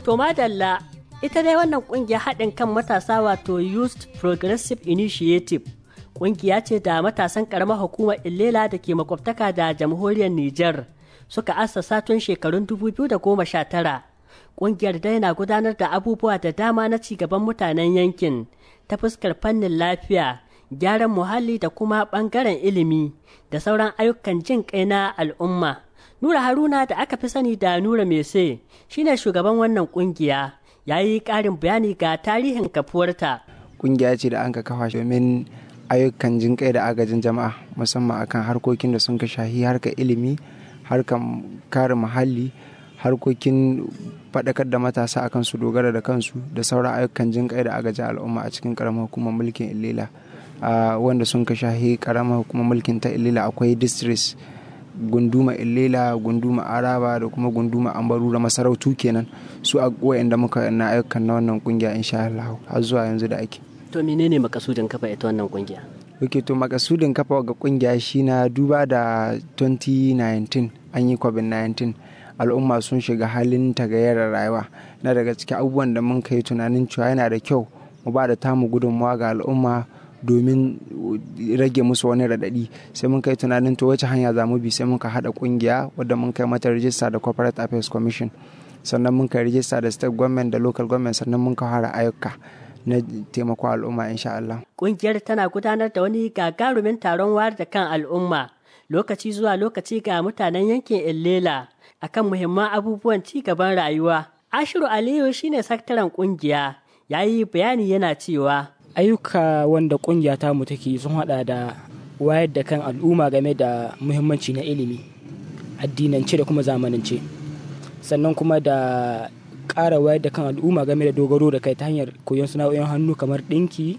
To madalla ita dai wannan kungiya haɗin kan matasa wato Youth Progressive Initiative kungiya ce da matasan ƙaramar hukumar Illela da ke makwabtaka da jamhuriyar Nijar suka assasa tun shekarun 2019. Kungiyar dai na gudanar da abubuwa da dama na cigaban mutanen yankin ta fuskar fannin lafiya, gyaran muhalli da kuma ɓangaren ilimi da sauran ayyukan jin kai na al'umma. Nura Haruna da aka fi sani da Nura Mese shine shugaban wannan kungiya ya yi ƙarin bayani ga tarihin kafuwarta. Kungiya ce da an ka kafa domin ayyukan jin kai da agajin jama'a musamman akan harkokin da sun ka shahi harkar ilimi, harkar kare muhalli, harkokin faɗakar da matasa akan su dogara da kansu da sauran ayyukan jin kai da agajin al'umma a cikin ƙaramar hukumar mulkin Ilila. wanda sun ka shahi ƙaramar hukumar mulkin ta Ilila akwai districts gunduma illela gunduma araba da kuma gunduma ambarura masarautu kenan su a da muka na ayyukan na wannan kungiya insha Allah har zuwa yanzu da ake to menene makasudin kafa ita wannan kungiya ok to makasudin kafa ga kungiya shi na duba da 2019 an yi covid-19 al'umma sun shiga halin tagayyarar rayuwa na daga cikin abubuwan da mun kai tunanin cewa yana da kyau mu ba da tamu gudunmawa ga al'umma domin rage musu wani raɗaɗi sai mun kai tunanin to wace hanya za mu bi sai muka haɗa ƙungiya wadda mun kai mata rijista da corporate affairs commission sannan mun kai rijista da state government da local government sannan mun ka fara ayyuka na taimakon al'umma insha Allah. Ƙungiyar tana gudanar da wani gagarumin taron wayar da kan al'umma lokaci zuwa lokaci ga mutanen yankin Illela akan muhimman abubuwan ci gaban rayuwa. Ashiru Aliyu shine sakataren ƙungiya ya yi bayani yana cewa ayyuka wanda kungiya ta mu take sun hada da wayar da kan al'umma game da muhimmanci na ilimi addinance da kuma zamanance sannan kuma da ƙara wayar da kan al'umma game da dogaro da kai ta hanyar koyon sana'o'in hannu kamar ɗinki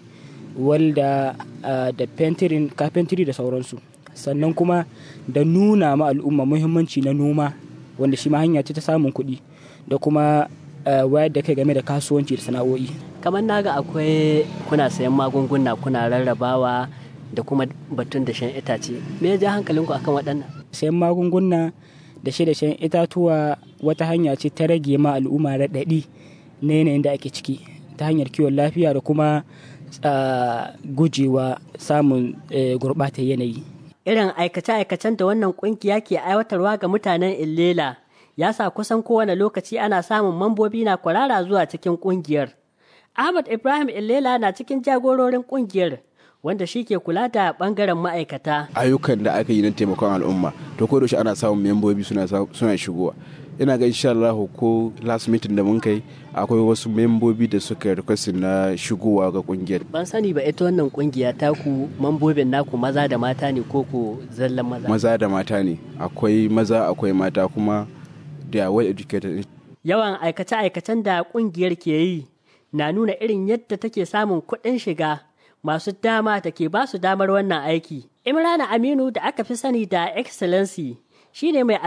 walda da fentirin kafentiri da sauransu sannan kuma da nuna ma al'umma muhimmanci na noma wanda shi ma hanya ce ta samun kuɗi da kuma wayar da kai game da kasuwanci da sana'o'i kamar naga akwai kuna sayan magunguna kuna rarrabawa da kuma batun da shan itace me ya ja hankalinku akan waɗannan sayan magunguna da shi da shan itatuwa wata hanya ce ta rage ma al'umma raɗaɗi na yanayin da ake ciki ta hanyar kiwon lafiya da kuma gujewa samun gurɓatar yanayi irin aikace-aikacen da wannan ƙungiya ke aiwatarwa ga mutanen illela ya sa kusan kowane lokaci ana samun mambobi na kwarara zuwa cikin ƙungiyar Ahmad Ibrahim Illela na cikin jagororin kungiyar wanda shi ke kula da bangaren ma'aikata. Ayyukan da aka yi na taimakon al'umma to ko da ana samun membobi suna suna shigowa. Ina ga insha Allah ko last meeting da mun kai akwai wasu membobi da suka request na shigowa ga kungiyar. Ban sani ba ita wannan kungiya taku mambobin naku maza da mata ne ko ko zallan maza? Maza da mata ne. Akwai maza akwai mata kuma da well educated. Yawan aikace-aikacen da kungiyar ke yi na nuna irin yadda take samun kuɗin shiga masu dama da ke ba su damar wannan aiki. Imrana Aminu da aka fi sani da Excellency shine mai